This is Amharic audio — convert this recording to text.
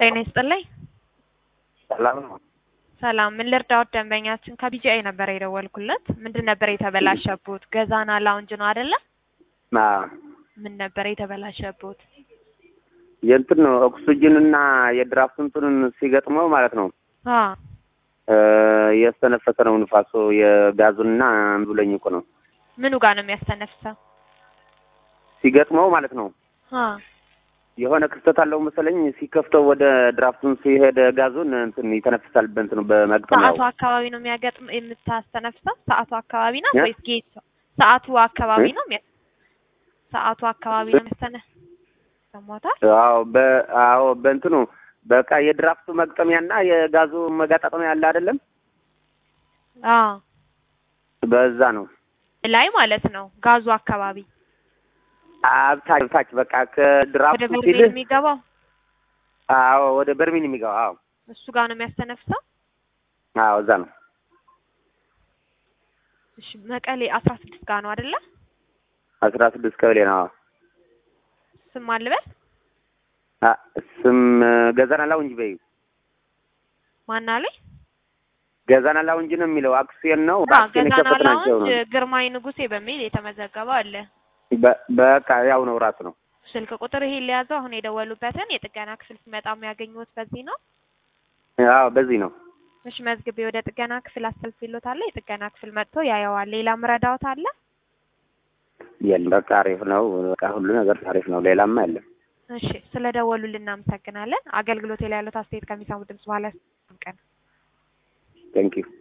ጤና ይስጥልኝ። ሰላም ነው። ሰላም፣ ምን ልርዳዎት? ደንበኛችን ከቢጂአይ ነበር የደወልኩለት። ምንድን ነበር የተበላሸቦት? ገዛና ላውንጅ ነው አይደለ? አዎ ምን ነበር የተበላሸቦት? የእንትን ነው ኦክሲጅን እና የድራፍት እንትኑን ሲገጥመው ማለት ነው አ እ እያስተነፈሰ ነው ንፋሱ የጋዙንና ብሎኝ እኮ ነው ምኑ ጋር ነው የሚያስተነፍሰው? ሲገጥመው ማለት ነው አ የሆነ ክፍተት አለው መሰለኝ። ሲከፍተው ወደ ድራፍቱን ሲሄድ ጋዙን እንትን ይተነፍሳል። በእንትኑ በመግጠሚያው ሰዓቱ አካባቢ ነው የሚያገጥም የምታስተነፍሰው? ሰዓቱ አካባቢ ነው እ? ወይስ ጌት? ሰዓቱ አካባቢ እ? ነው የሚያ ሰዓቱ አካባቢ ነው የሚያስተነ ሰሞታል አዎ በ አዎ በእንትኑ በቃ የድራፍቱ መግጠሚያና የጋዙ መጋጣጠሚያ ያለ አይደለም፣ አ በዛ ነው ላይ ማለት ነው ጋዙ አካባቢ አብታች ታች በቃ ወደ ከድራፍቱ በርሜል ሲልህ የሚገባው አዎ ወደ በርሚን የሚገባው አዎ እሱ ጋር ነው የሚያስተነፍሰው። አዎ እዛ ነው እሺ መቀሌ አስራ ስድስት ጋር ነው አይደለ? አስራ ስድስት ቀበሌ ነው። አዎ ስም አልበል አ ስም ገዛና ላውንጅ በይ ማን አለኝ? ገዛና ላውንጅ ነው የሚለው አክሲዮን ነው አዎ በአክሲዮን ገዛና የከፈት ናቸው ላውንጅ ነው ግርማይ ንጉሴ በሚል የተመዘገበው አለ። በ- በቃ ያው ነው ራሱ ነው ስልክ ቁጥር ይሄን ሊያዘው አሁን የደወሉበትን የጥገና ክፍል ሲመጣ የሚያገኙት በዚህ ነው። አዎ በዚህ ነው እሺ መዝግቤ ወደ ጥገና ክፍል አስተላልፌልዎታለሁ። የጥገና ክፍል መጥቶ ያየዋል። ሌላ ምረዳዎት አለ? የለም በቃ አሪፍ ነው በቃ ሁሉ ነገር አሪፍ ነው ሌላማ የለም እሺ ስለ ደወሉልን እናመሰግናለን። አገልግሎት ላይ ያሉት አስተያየት ከሚሰሙ ድምጽ በኋላ ቀን ቴንኪው